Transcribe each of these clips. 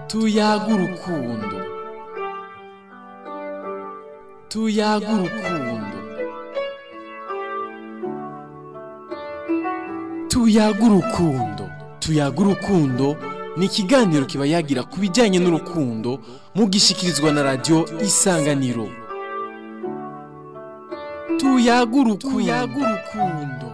tuyaga urukundo tuyaga urukundo tuyaga urukundo tuyaga urukundo ni ikiganiro kiba yagira ku bijyanye n'urukundo mugishyikirizwa na radiyo isanganiro tuyaga urukundo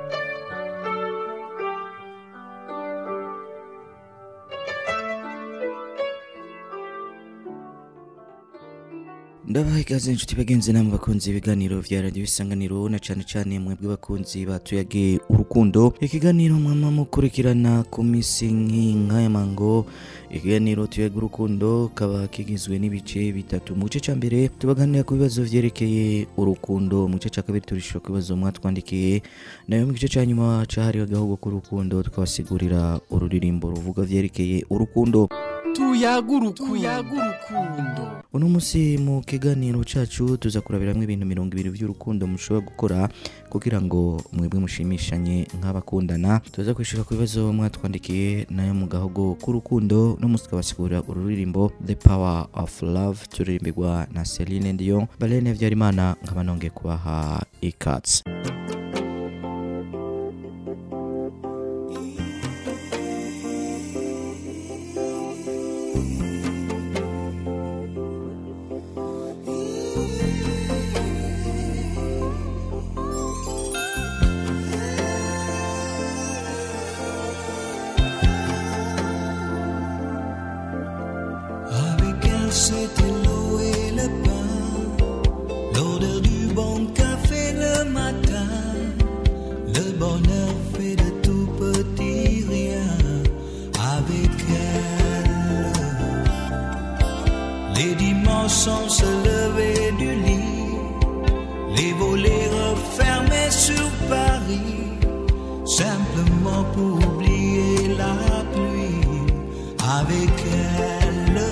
ndabaha ikaze inshuti bagenzi namwe bakunzi ibiganiro vya radiyo isanganiro na cane cane mwebwe bakunzi batuyage urukundo ikiganiro mwama mukurikirana ku misi nk'inkaya mango ikiganiro tuyaga urukundo kaba kigizwe n'ibice bitatu mu gice ca mbere tubaganira ku bibazo vyerekeye urukundo mu gice ca kabiri turishura ku bibazo mwatwandikiye nayo mu gice ca nyuma cahariwe agahugu k'urukundo tukabasigurira ururirimbo ruvuga vyerekeye urukundo tuyaga urukundo uno musi mu kiganiro cacu tuza kurabiramwo ibintu mirongo ibiri vy'urukundo mushobora gukora kugira ngo mwebwe mushimishanye nk'abakundana tuza kwishura ku bibazo mwatwandikiye nayo mu gahogo k'urukundo no musi tukabasigurira ururirimbo the power of love turirimbirwa na Celine Dion Balene Vyarimana nkaba nongeye kubaha ikatsi Avec elle, c'était l'eau et le pain, l'odeur du bon café le matin, le bonheur fait de tout petit rien. Avec elle, les dimanches on se levait du lit, les volets refermés sur Paris, simplement pour oublier la pluie. Avec elle,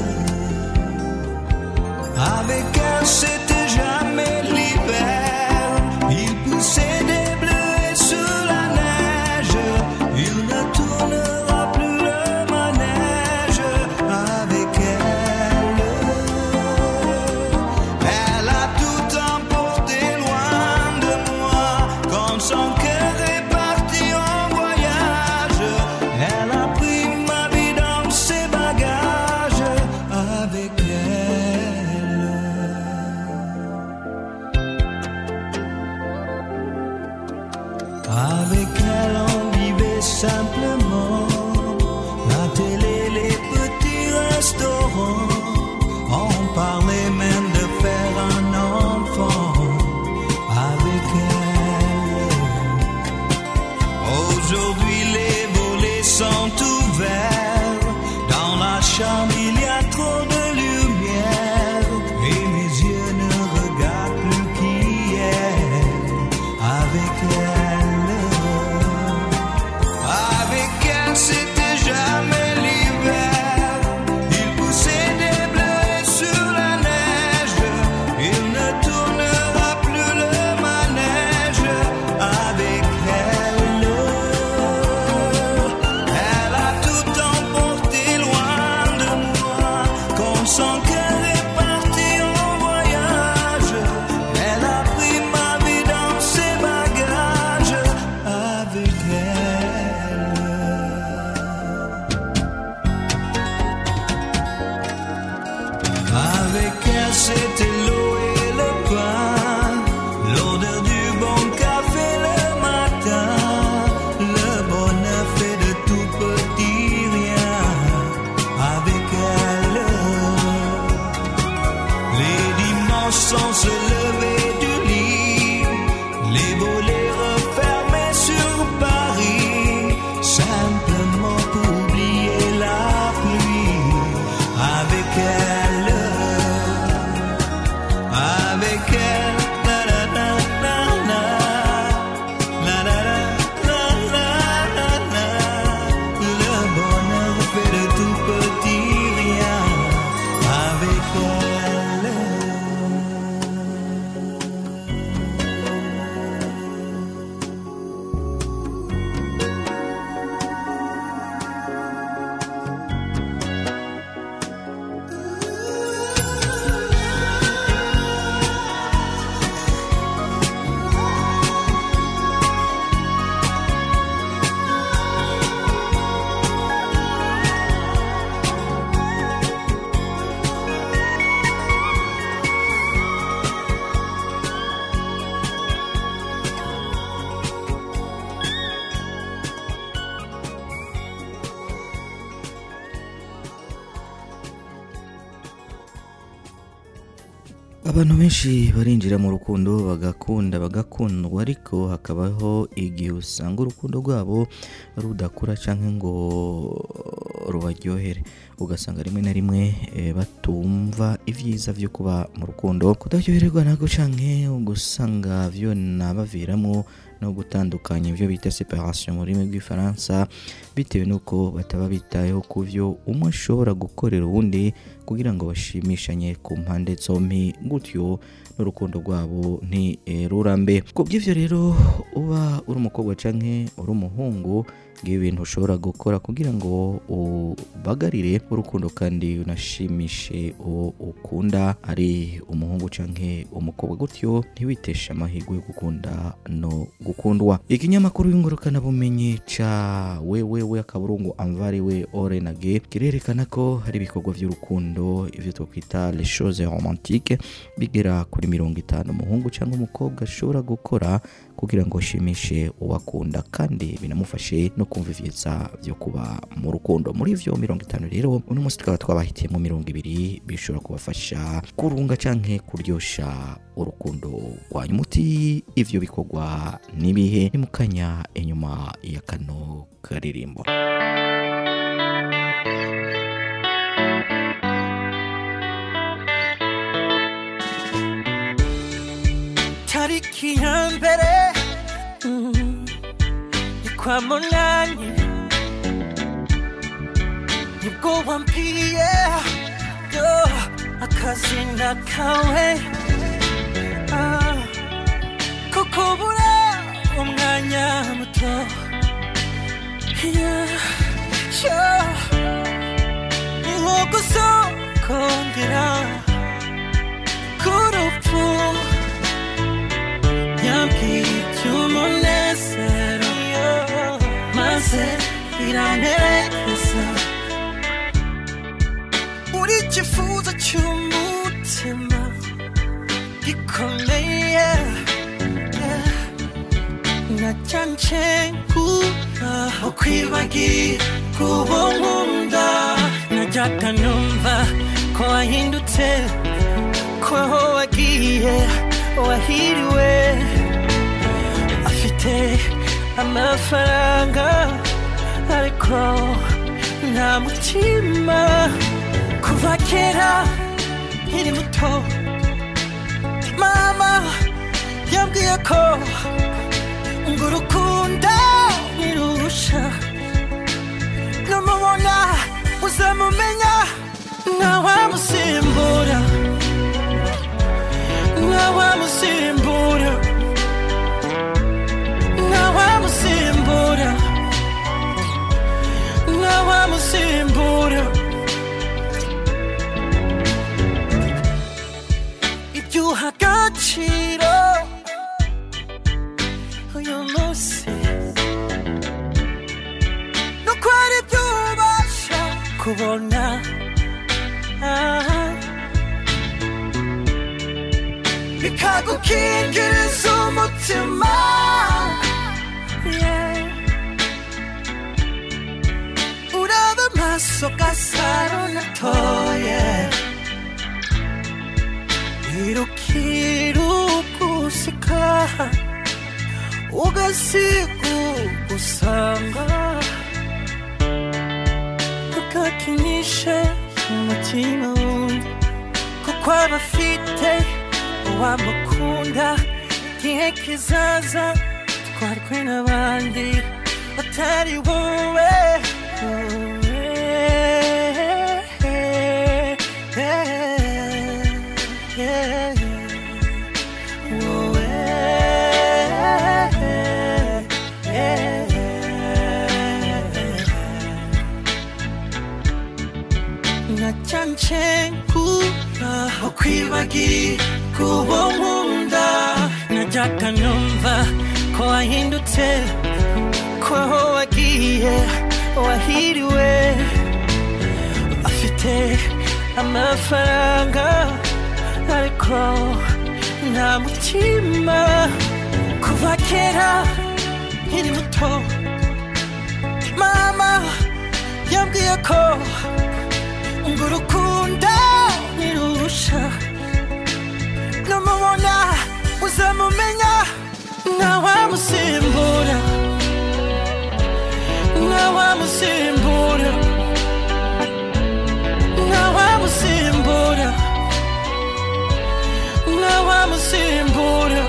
avec elle, c'était jamais l'hiver. Il poussait des bleus sur la neige. Il ne tournera plus le manège avec elle. Elle a tout emporté loin de moi. Quand son cœur est parti en voyage, elle a pris ma vie dans ses bagages avec elle. Avec elle, on vivait simplement. La télé, les petits restaurants. On parlait même de faire un enfant. Avec elle. Aujourd'hui, les volets sont ouverts. Dans la chambre, il y a trop de lumière. Et mes yeux ne regardent plus qui est avec elle. Avec elle, c'était jamais l'hiver. Il poussait des bleus sur la neige. Il ne tournera plus le manège avec elle. Elle a tout emporté loin de moi. Quand son cœur est parti en voyage, elle a pris ma vie dans ses bagages avec elle. Avec elle, c'était l'eau et le pain, l'odeur du bon café le matin, le bonheur fait de tout petit rien. Avec elle, les dimanches on se levait du lit, les volets refermés sur Paris, simplement pour oublier la pluie. Avec elle, abantu benshi barinjira mu rukundo bagakunda bagakundwa ariko hakabaho igihe usanga urukundo rwabo rudakura cyangwa ngo rubaryohere ugasanga rimwe na rimwe eh, batumva ibyiza byo kuba mu rukundo kudaryoherwa nabwo canke ugasanga byo nabaviramo no gutandukanya ibyo bita separation mu rurimi rw'ifaransa bitewe n'uko bataba bitayeho ku byo umwe ashobora gukorera uwundi kugira ngo bashimishanye ku mpande zombi gutyo n'urukundo rwabo ntirurambe ku by'ibyo rero uba uri umukobwa canke uri umuhungu ngibi ibintu ushobora gukora kugira ngo ubagarire urukundo kandi unashimishe uwo ukunda ari umuhungu canke umukobwa gutyo ntiwiteshe amahirwe yo gukunda no gukundwa ikinyamakuru y'ingurukana bumenyi ca wewewe akaburungu amvari we orenage kirerekana ko hari ibikorwa by'urukundo ivyo twakwita les choses romantiques bigera kuri mirongo itanu umuhungu cyangwa umukobwa ashobora gukora kugira ngo ashimishe uwakunda kandi binamufashe no kumva ivyiza byo kuba mu rukundo muri ivyo mirongo itanu rero uno munsi tukaba twabahitiyemo mirongo ibiri bishobora kubafasha kurunga canke kuryosha urukundo rwanyu muti ivyo bikorwa nibihe ni mukanya inyuma ya kano karirimbo tariki ya mbere mm, ni kwa munani nibwo wambwiye yo akazina kawe ah, ko kubura umwanya muto yeah, yeah. ni nko gusokongera k'urupfu yambwiye iby'umunezero maze biramperekeza uri ikifuzo cy'umutima gikomeye nacyanje kuba ukwibagira uwo nkunda najyaga numva ko wahindutse ko aho wagiye wahiriwe afite amafaranga ariko nta mutima kuva kera nkiri muto mama yambwiye ko ngo urukundo ntirusha numubona uzamumenya ntawamusimbura ntawamusimbura ntawamusimbura ntawamusimbura ibyo uha agaciro uyu munsi nuko hari ibyo ubasha kubona ah. bikagukingiriza umutima Yeah. uraba amaso gasaro natoye irukirugusika ugasiga ugusanga ugakinishe umutima wundi kuko aba afite uwamukunda igihe kizaza twarwe n'abandi batari wowe nacyanje kuba ukwibagira kubo nkunda najyaga numva ko wahindutse ko aho wagiye wahiriwe afite amafaranga ariko nta mutima kuva kera nkiri muto mama yambwiye ko ngo urukundo ntirusha ntawamusimbura ntawamusimbura ntawamusimbura ntawamusimbura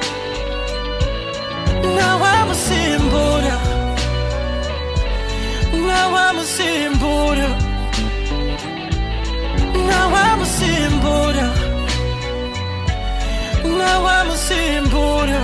ntawamusimbura ntawamusimbura ntawamusimbura ntawamusimbura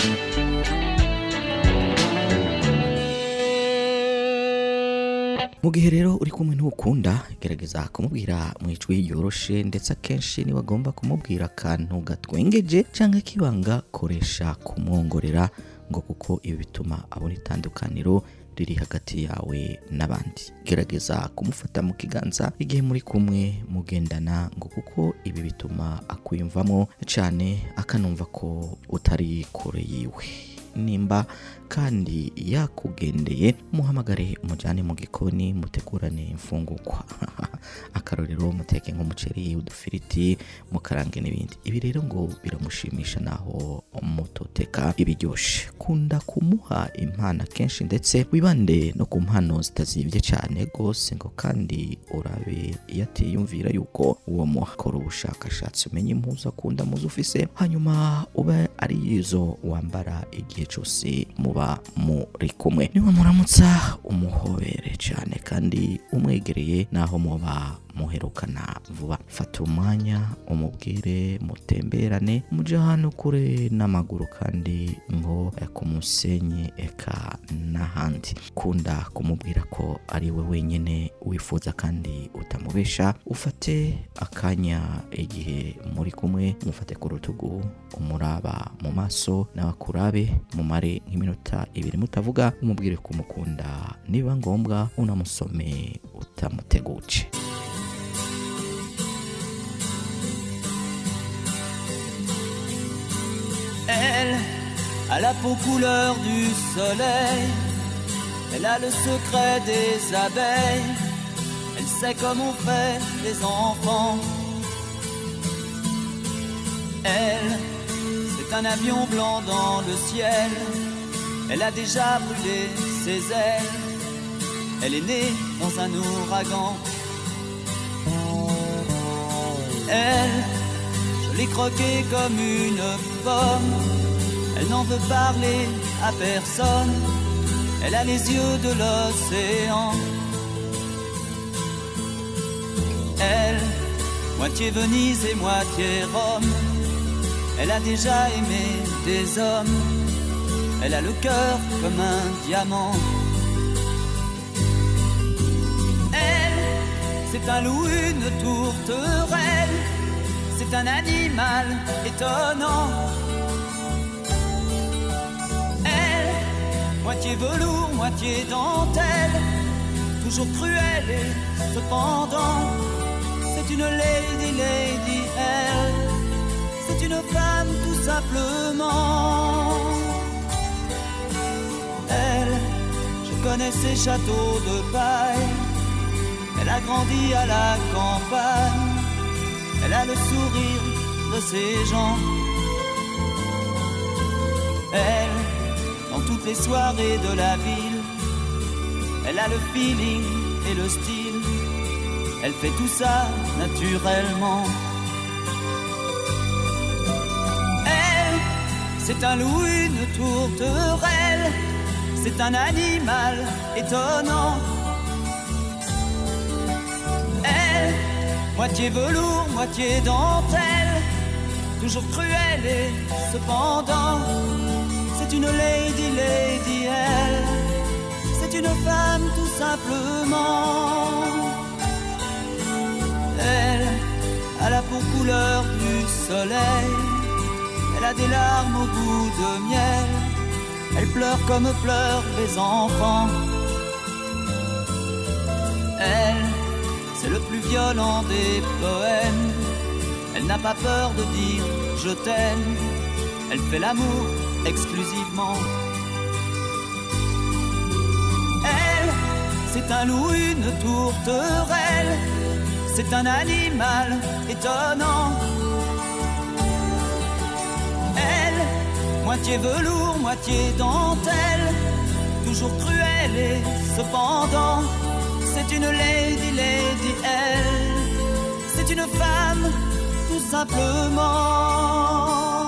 mu gihe rero uri kumwe n'ukunda gerageza kumubwira mu ijwi yoroshe ndetse akenshi niba agomba kumubwira akantu gatwengeje cyangwa kibanga koresha kumwongorera ngo kuko ibi bituma abona itandukaniro riri hagati yawe n'abandi gerageza kumufata mu kiganza igihe muri kumwe mugendana ngo kuko ibi bituma akwiyumvamo cyane akanumva ko utari kure yiwe nimba kandi yakugendeye muhamagare umujyane mu gikoni mutegurane imfungukwa akarorero muteke nk'umuceri udufiriti mukarange n'ibindi ibi rero ngo biramushimisha naho mutoteka ibiryoshye kunda kumuha impano kenshi ndetse wibande no ku mpano zitazibye cyane rwose ngo kandi urabe iyo atiyumvira yuko uwo muhakora ubushakashatsi umenye impuzu akunda muzo ufise hanyuma ube ari izo wambara igihe cyose muba muri kumwe niba muramutsa umuhobere cyane kandi umwegereye naho muba muherukana vuba fata umwanya umubwire mutemberane mujye ahantu kure n'amaguru kandi nko ku musenyi eka n'ahandi kunda kumubwira ko ari we wenyine wifuza kandi utamubesha ufate akanya igihe muri kumwe mufate ku rutugu umuraba mu maso n'abakurabe mumare nk'iminota ibiri mutavuga umubwire ko umukunda niba ngombwa unamusome utamuteguje Elle a la peau couleur du soleil. Elle a le secret des abeilles. Elle sait comment on fait les enfants. Elle, c'est un avion blanc dans le ciel. Elle a déjà brûlé ses ailes. Elle est née dans un ouragan. Elle, je l'ai croquée comme une pomme. Elle n'en veut parler à personne. Elle a les yeux de l'océan. Elle, moitié Venise et moitié Rome. Elle a déjà aimé des hommes. Elle a le cœur comme un diamant. Elle, c'est un loup, une tourterelle. C'est un animal étonnant. Elle, moitié velours, moitié dentelle. Toujours cruelle et cependant. C'est une lady, lady, elle. C'est une femme tout simplement. Elle, je connais ses châteaux de paille. Elle a grandi à la campagne. Elle a le sourire de ses gens. Elle, dans toutes les soirées de la ville, elle a le feeling et le style. Elle fait tout ça naturellement. Elle, c'est un loup, une tourterelle. C'est un animal étonnant. Elle, moitié velours, moitié dentelle. Toujours cruelle et cependant. C'est une lady, lady, elle. C'est une femme tout simplement. Elle a la peau couleur du soleil. Elle a des larmes au goût de miel. Elle pleure comme pleurent les enfants. Elle, c'est le plus violent des poèmes. Elle n'a pas peur de dire je t'aime. Elle fait l'amour exclusivement. Elle, c'est un loup, une tourterelle. C'est un animal étonnant. Elle, moitié velours, moitié dentelle, toujours cruelle et cependant, c'est une lady, lady elle, c'est une femme, tout simplement.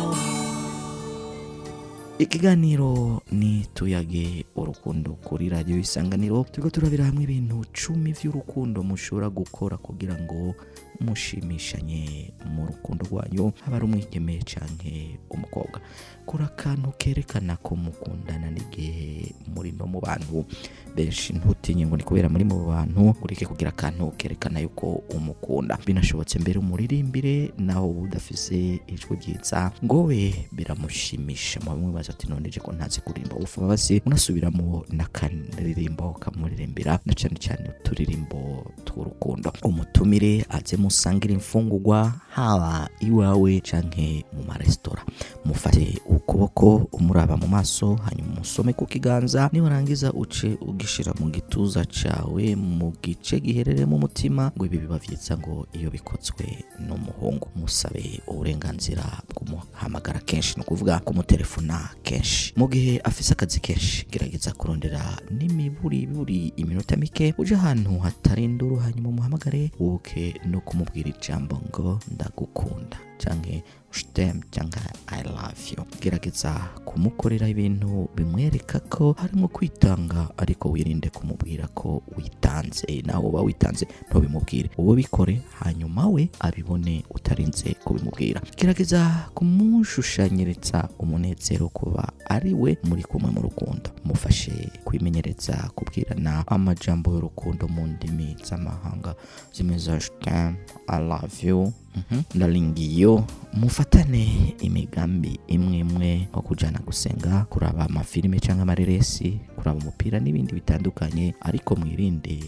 ikiganiro ni tuyage urukundo kuri radiyo isanganiro turiko turabira hamwe ibintu cumi vy'urukundo mushobora gukora kugira ngo mushimishanye mu rukundo rwanyu haba ari umwigeme canke umukobwa kora akantu kerekana ko mukundana n'igihe muri no mu bantu benshi ntutinye ngo ni kubera muri mu bantu ureke kugira akantu kerekana yuko umukunda binashobotse mbere umuririmbire naho uba udafise ijwi ryiza ngo we biramushimisha mu bamwe baza ati none je ko ntazi kuririmba ufu basi unasubiramo n'akaririmbo kamuririmbira na cane cane uturirimbo tw'urukundo umutumire aze musangira imfungurwa haba iwawe canke mu maresitora mufate ukuboko umuraba mu maso hanyuma umusome ku kiganza niwarangiza uce ugishira mu gituza cawe mu gice giherereye mu mutima ngo ibi biba vyiza ngo iyo bikozwe n'umuhungu musabe uburenganzira bw'umuhamagara kenshi ni ukuvuga kumutelefona kenshi mu gihe afise akazi kenshi gerageza kurondera n'imiburiburi iminota mike uje ahantu hatari induru hanyuma umuhamagare wuke no kumubwira ijambo ngo ndagukunda canke stem cyangwa i love you gerageza kumukorera ibintu bimwereka ko harimo kwitanga ariko wirinde kumubwira ko witanze nawe uba witanze ntubimubwire wowe bikore hanyuma we abibone utarinze kubimubwira gerageza kumushushanyiriza umunezero kuba ari we muri kumwe mu rukundo mufashe kwimenyereza kubwirana amajambo y'urukundo mu ndimi z'amahanga zimwe za stem i love you Mhm. ndaringiyo mufatane imigambi imwe imwe nko kujana gusenga kuraba amafilime cyangwa amareresi kuraba umupira n'ibindi bitandukanye ariko mwirinde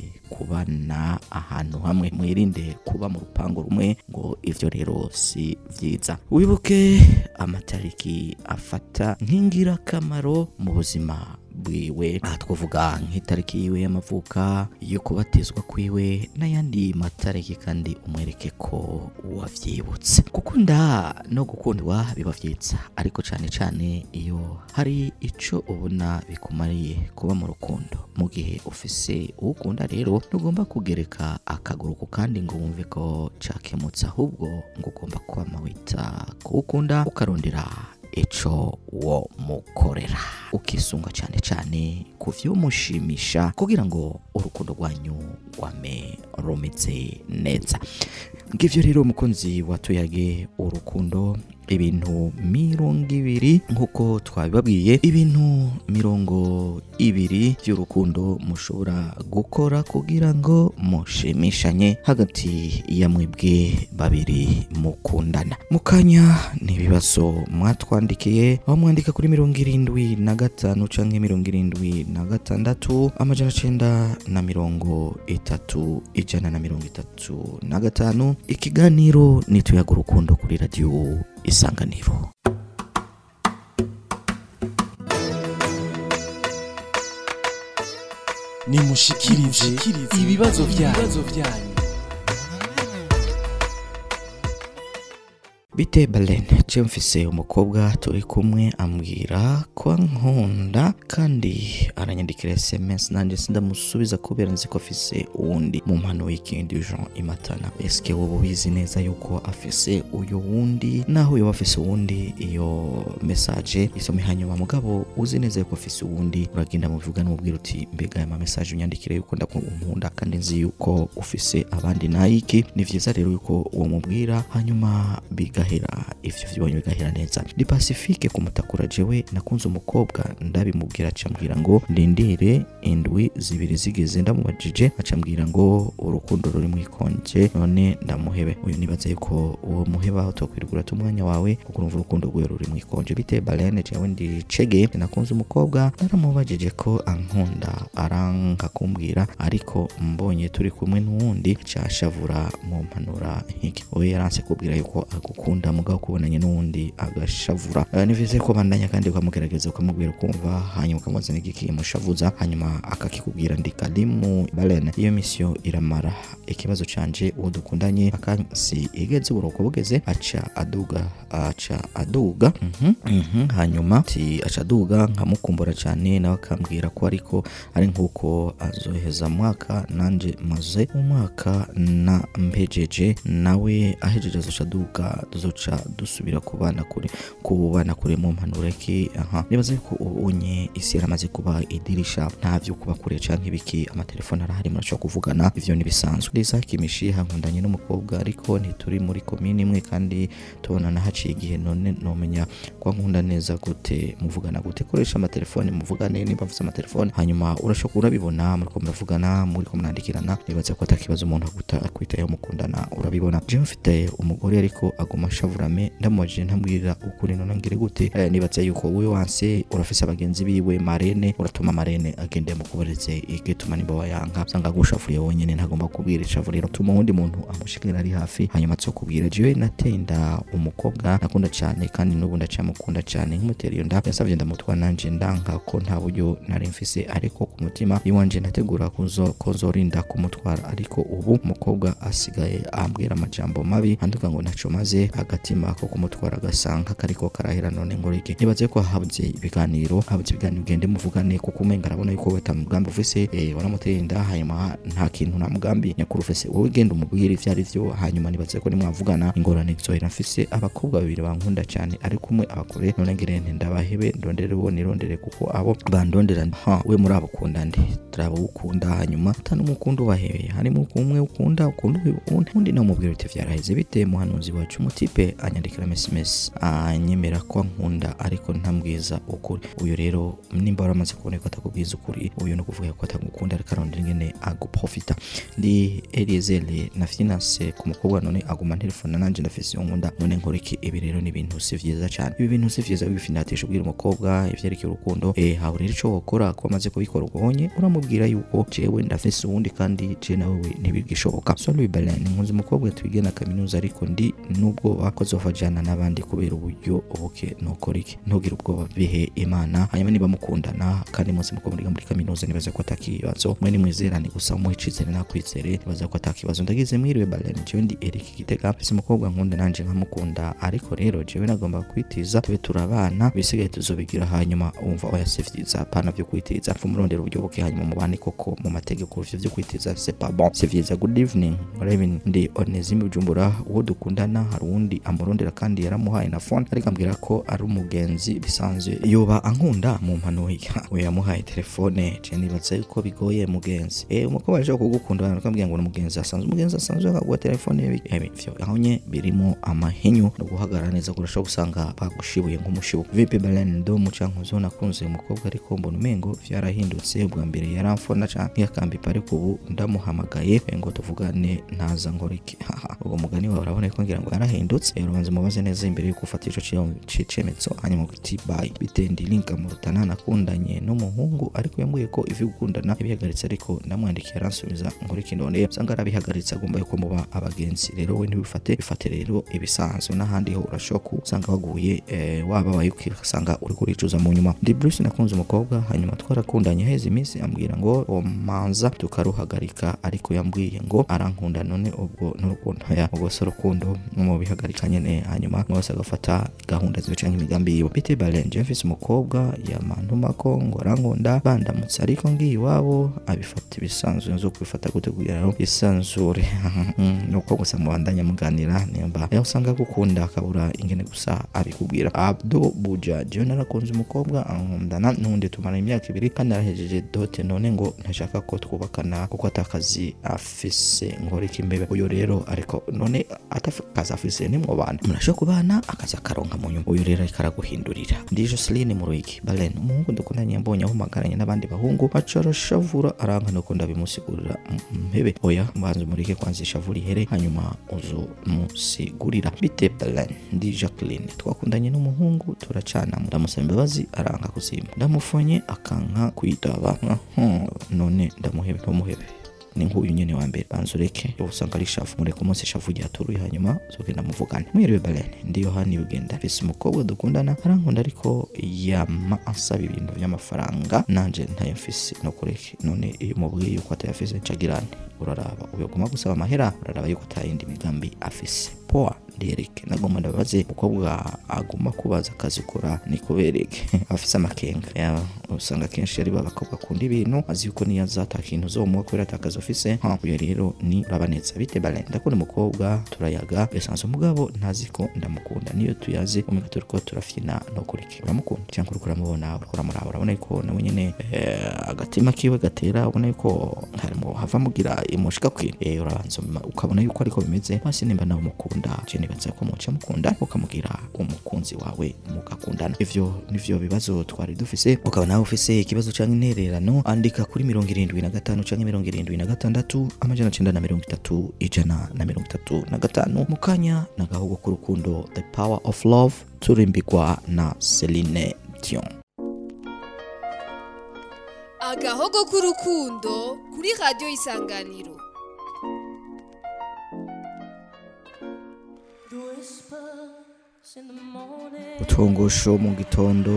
kubana ahantu hamwe mwirinde kuba mu rupangu rumwe ngo ivyo rero si vyiza wibuke amatariki afata nk'ingirakamaro mu buzima bwiwe aha twavuga nk'itariki yiwe y'amavuka yo kubatizwa kwiwe n'ayandi matariki kandi umwereke ko wavyibutse gukunda no gukundwa biba vyiza ariko cane cane iyo hari ico ubona bikumariye kuba mu rukundo mu gihe ufise uwukunda rero ntugomba kugereka akaguru ku kandi ngo wumve ko cakemutse ahubwo ngo ugomba kwama wita kuwukunda ukarondera ico wo mukorera ukisunga cyane cyane ku vyumushimisha kugira ngo urukundo rwanyu rwame rumeze neza ngivyo rero umukunzi watuyage urukundo ibintu mirongo ibiri nk'uko twabibabwiye ibintu mirongo ibiri by'urukundo mushobora gukora kugira ngo mushimishanye hagati ya mwebwe babiri mukundana mu kanya ni ibibazo mwatwandikiye aho mwandika kuri mirongo irindwi na gatanu canke mirongo irindwi na gatandatu amajana cenda na mirongo itatu ijana na mirongo itatu na gatanu ikiganiro ni tuyaga urukundo kuri radiyo isanganiro nimushikirize ibibazo byanyu bite balene je mfise umukobwa turi kumwe ambwira ko ankunda kandi aranyandikira sms nanjye sindamusubiza kubera nzi ko afise uwundi mu mpano y'ikindi jean imatana eske wowe ubizi neza yuko afise uyu wundi naho yoba afise uwundi iyo message isome hanyuma mugabo uzi neza yuko afise uwundi uragenda mubivuga n'umubwira uti mbega aya ma message unyandikire yuko ndakunkunda kandi nzi yuko ufise abandi nayiki ni vyiza rero yuko uwo mubwira hanyuma bigahera ivyo vyibonye bigahera neza ni pacifique kumutakura jewe nakunze umukobwa ndabimubwira acambwira ngo ndindire indwi zibiri zigeze ndamubajije acambwira ngo urukundo ruri mwikonje none ndamuhebe uyu nibaza yuko uwo muheba aho tokwirigura umwanya wawe kuko urumva urukundo rwe ruri mwikonje bite balene jewe ndi cege nakunze umukobwa naramubajije ko ankunda aranka kumbwira ariko mbonye turi kumwe n'uwundi cashavura mu mpanura nk'iki we yaranse kubwira yuko agukunda umukunda mugabo kubonanye n'uwundi agashavura Eh, ni vyiza ko bandanya kandi ukamugerageza ukamubwira ukumva hanyuma ukamuzana ikimushavuza hanyuma akakikubwira ndi kalimu balene iyo misiyo iramara ikibazo canje uwo dukundanye akansi igeze uburuko bugeze aca aduga aca aduga mhm, mhm, hanyuma ti aca aduga nkamukumbura cyane nawe akambwira ko ariko ari nk'uko azoheza mwaka nanje maze umwaka na mpejeje nawe ahejeje azoca aduga tuzoca dusubira kubana kure kubana kure mu mpanuro ki aha nibaze ko ubonye isi yaramaze kuba idirisha nta vyo kuba kure canke ibiki amatelefone arahari murashobora kuvugana ivyo nibisanzwe Lisa Kimishiha nkundanye n'umukobwa ariko ntituri muri komini imwe kandi tubonana haciye igihe none nomenya ko nkunda neza gute muvugana gute koresha amatelefone muvugane niba mvuze amatelefone hanyuma urashobora urabibona muriko muravugana muriko murandikirana nibaza ko atakibazo umuntu aguta akwitayeho mukundana urabibona jewe mfite umugore ariko aguma ashavurame ndamubajije ntamwirira ukuri none ngire gute eh, nibaza yuko wowe wanse urafise abagenzi biwe marene uratuma marene agende mukuberetse igituma nimba wayanga usanga agushafuriye wonyene ntagomba kubwira ishavuriro tuma uwundi muntu amushikira ari hafi hanyuma azokubwira jewe nateye inda umukobwa nakunda cyane kandi n'ubu ndacamukunda cyane nk'umutera iyo nda yasavye ndamutwa nanje ndanka ko nta buryo nari mfise ariko ku mutima iwanje nategura kuzo kozorinda kumutwara ariko ubu umukobwa asigaye ambwira amajambo mabi anduka ngo naco maze agatima ko kumutwara agasanga kariko karahera none ngo rike nibaze ko habuze ibiganiro habuze ibiganiro ugende muvugane kuko umenga arabona yuko weta mugambi ufise eh, waramuteye inda hanyuma nta kintu nta mugambi nyakuri ufise wowe genda umubwire ivyo ari vyo hanyuma nibaze ko nimwavugana ingorane zohera mfise abakobwa babiri bankunda cyane ariko umwe abakure none ngire nti ndabahebe ndondere bo nirondere kuko abo bandondera ha we muri abo ukunda nde turabo ukunda hanyuma utanumukunda ubahebe harimo umwe ukunda ukunda undi undi namubwira uti vyaraheze bite muhanuzi wacu umutipe anyandikira mSMS anyemera ko nkunda ariko ntambwiza ukuri uyu rero nimba waramaze kubona ko atakubwiza ukuri uyu no kuvuga ko atagukunda ariko arondera ingene aguprofita ndi Eliezer na finance ku mukobwa none aguma telefone nanje ndafise iyo nkunda none nkoriki ibi rero ni ibintu si vyiza cyane ibi bintu si vyiza bifinatisha ubwira umukobwa ivyerekeye urukundo eh hawe rero ico wokora ko amaze kubikora ubonye uramubwira yuko jewe ndafise uwundi kandi je nawe ntibigishoboka so Louis Belen nkunze umukobwa twige na kaminuza ariko ndi nubwo wakozova jana n'abandi kubera uburyo buke nokora iki ntugire ubwoba bihe imana hanyuma niba mukundana kandi muzi muko muri muri kaminuza nibaza ko atakibazo mwe ni mwizerane gusa umuhicizere nakwizere nibaza ko atakibazo ndagize mwiriwe Balen jewe ndi Eric Gitega mfise umukobwa nkunda nanje nkamukunda ariko rero jewe nagomba kwitiza tube turabana bisigaye tuzobigira hanyuma umva oya si vyiza pana vyo kwitiza pfa murondera uburyo buke hanyuma mubane koko mu mategeko ivyo vyo kwitiza c'est pas bon c'est vyiza good evening Raven ndi Onesime Bujumbura uwo dukundana hari uwundi amurondera kandi yaramuhaye na phone ariko ambwira ko ari umugenzi bisanzwe yoba ankunda mu mpanuye we yamuhaye telefone je nibaza yuko bigoye mugenzi eh umukobwa aje kugukunda akambwira ngo ni umugenzi asanzwe umugenzi asanzwe akaguha telefone ye eh vyo ahonye birimo amahinyu no guhagarara neza kurusha gusanga bagushibuye nk'umushibu vipi Balen ndo mucankuzo nakunze umukobwa ariko mbona umengo vyarahindutse ubwa mbere yaramfona canke yakambipa ariko ubu ndamuhamagaye ngo tuvugane ntaza ngoriki haha ubwo mugani wawe urabona ko ngira ngo yarahindutse rero banze mubaze neza imbere yuko ufata ico cicemetso hanyuma uti bye bitendi linka mu rutana nakundanye n'umuhungu ariko yambwiye ko ivi gukundana yabihagaritse ariko ndamwandikiye aransubiza ngoriki none usanga arabihagaritse agomba yuko muba abagenzi rero we ntibifate bifate rero ibisanzwe n'ahandi ho urashobora usanga waguye eh, wababaye ukasanga uri kuricuza mu nyuma ndi Bruce nakunze umukobwa hanyuma twarakundanye heze iminsi ambwira ngo omanza tukaruhagarika ariko yambwiye ngo arankunda none ubwo n'urukundo ya ubwo se urukundo mu bihagarika nyene hanyuma mwese agafata gahunda ziwe canke imigambi yiwe bite Balen mfise umukobwa yamantuma ko ngo arankunda bandamutse ariko ngiye iwabo abifata ibisanzwe nzo kubifata gute kugira ngo isanzure nuko gusa mubandanya muganira nimba yaho usanga gukunda akabura ingene gusa abikubwira Abdo Buja jewe narakunze umukobwa ankundana n'undi tumara imyaka ibiri kandi arahejeje dote none ngo ntashaka ko twubakana kuko atakazi afise ngorika imbebe uyu rero ariko none atakazi afise nimwo bana murashobora kubana akazi akaronka mu nyuma uyu rero ariko araguhindurira ndi Jocelyn Muruiki Balen umuhungu dukundanye mbonye ahumagaranye n'abandi bahungu aca arashavura aranka nuko ndabimusigurira mpebe oya mbanza umurike kwanza ishavura ihere hanyuma uzo musigurira bite Balen ndi Jacqueline twakundanye n'umuhungu turacana ndamusaba imbabazi aranka kuzima ndamufonye akanka kwitaba none ndamuhebe ntumuhebe ni nk'uyu nyene wa mbere banza ureke usanga ari shavu mureke umunsi shavu ryaturuye hanyuma zogenda muvugane mwiriwe balene ndi yohani bugenda mfise umukobwa dukundana arankunda ariko yama ansaba ibintu vy'amafaranga nanje ntayo mfise no kureke none iyo mubwiye yuko atayafise ncagirane uraraba uyaguma gusaba amahera uraraba yuko atayindi migambi afise poa ndereke nagomba ndabaze umukobwa aguma kubaza akazi ukora ni kubereke afise amakenga Ya, usanga kenshi ari babakobwa akunda ibintu azi yuko niyo azata kintu uzomuha kubera atakazi ufise ha uyo rero ni urabaneza bite bale ndakunda umukobwa turayaga yasanze umugabo ntazi ko ndamukunda niyo tuyazi umenya turiko turafyina no kureke uramukunda cyangwa uriko uramubona uriko uramuraba urabona yuko nawe nyene eh, agatima kiwe gatera ubona yuko harimo hava mugira imushika kwira eh, urabanza uma- ukabona yuko ariko bimeze hasi nimba nawe umukunda je nibaza ko muca mukunda ukamugira umukunzi wawe mugakundana ivyo nivyo bibazo twari dufise ukaba nawe ufise ikibazo canke intererano andika kuri mirongo irindwi na gatanu canke mirongo irindwi na gatandatu amajana cenda na mirongo itatu ijana na mirongo itatu na gatanu mu kanya n'agahugu k'urukundo the power of love turimbigwa na celine dion agahogo k'urukundo kuri radiyo isanganiro utwongosho mu gitondo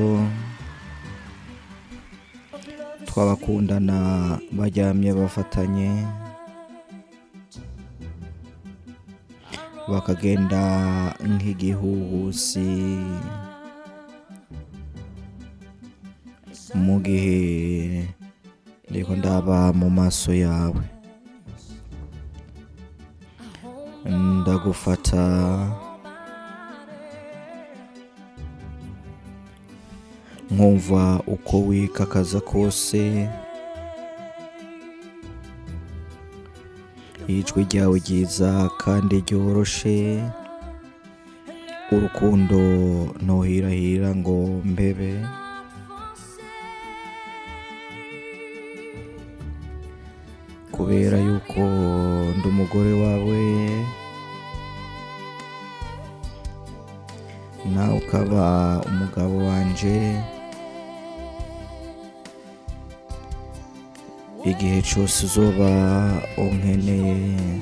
tw'abakundana baryamye bafatanye bakagenda nk'igihuhusi mu gihe ndiko ndaba mu maso yawe ndagufata nkumva uko wikakaza kose ijwi ryawe ryiza kandi ryoroshe urukundo ntuhirahira ngo mbebe kubera yuko ndi umugore wawe nawe ukaba umugabo wanje igihe cyose uzoba unkeneye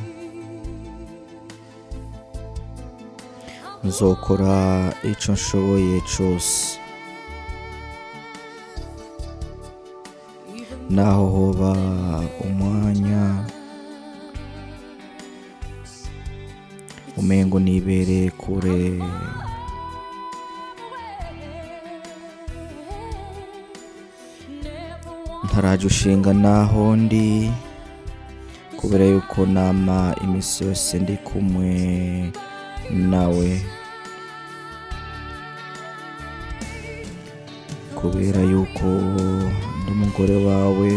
nzokora icyo nshoboye cyose naho hoba umwanya umengo nibereye kure ntaraje ushinga naho ndi kubera yuko nama iminsi yose ndi kumwe nawe kubera yuko ndi umugore wawe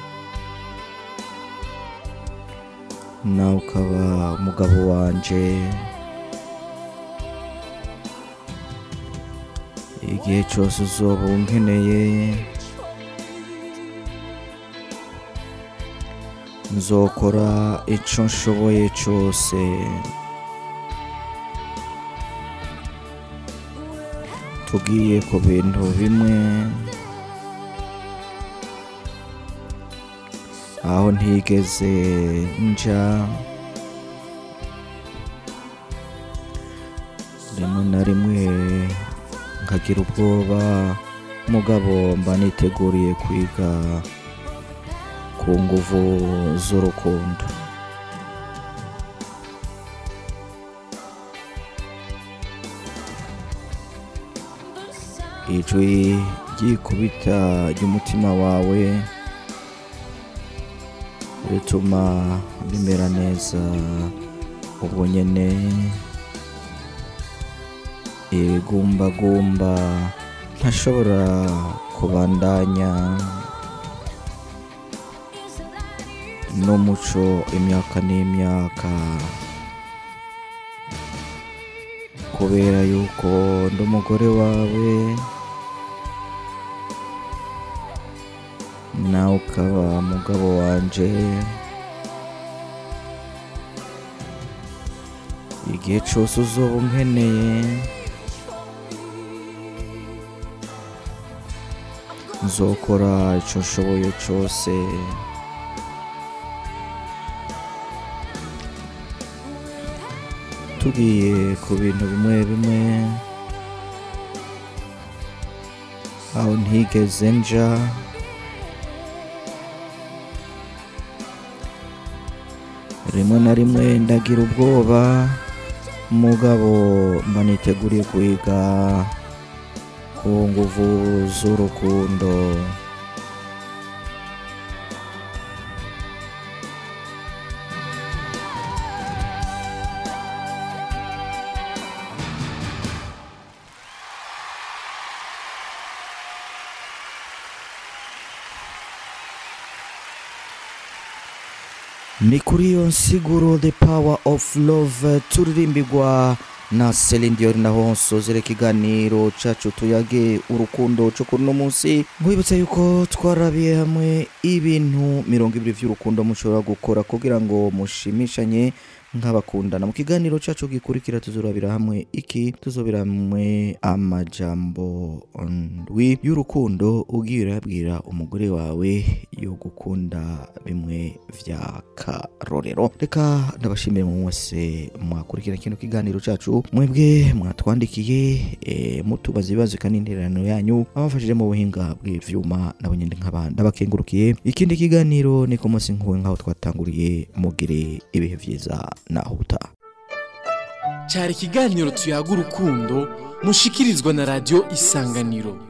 nawe ukaba umugabo wanje igihe cyose uzoba unkeneye nzokora icyo nshoboye cyose tugiye ku bintu bimwe aho ntigeze nja rimwe na rimwe nkagira ubwoba mugabo mba niteguriye kwiga ku nguvu z'urukundo ijwi ryikubita ry'umutima wawe rituma bimera neza ubwo nyene ibigumbagumba ntashobora kubandanya n'umuco imyaka n'imyaka kubera yuko ndi umugore wawe nawe ukaba umugabo wanje igihe cyose uzoba unkeneye nzokora icyo nshoboye cyose tugiye ku bintu bimwe bimwe aho ntigeze nja rimwe na rimwe ndagira ubwoba mugabo mba niteguriye kwiga ku nguvu z'urukundo ni kuri iyo nsiguro the power of love turirimbirwa na Celine Dion naho nsozera ikiganiro cacu tuyage urukundo cyo kuri uno munsi nkwibutsa yuko twarabiye hamwe ibintu mirongo ibiri vy'urukundo mushobora gukora kugira ngo mushimishanye nk'abakundana mu kiganiro cacu gikurikira tuzorabira hamwe iki tuzobera hamwe amajambo ndwi y'urukundo ugiye urabwira umugore wawe yo gukunda bimwe vya karorero reka ndabashimire mu mwese mwakurikira kino kiganiro cacu mwebwe mwatwandikiye e, mutubaza ibibazo kandi intererano yanyu abafashije mu buhinga bw'ivyuma nabo nyine nk'abandi ndabakengurukiye ikindi kiganiro ni ku munsi nk'uwe nk'aho twatanguriye mugire ibihe vyiza naho utaha cyari ikiganiro tuyaga urukundo mushikirizwa na radiyo isanganiro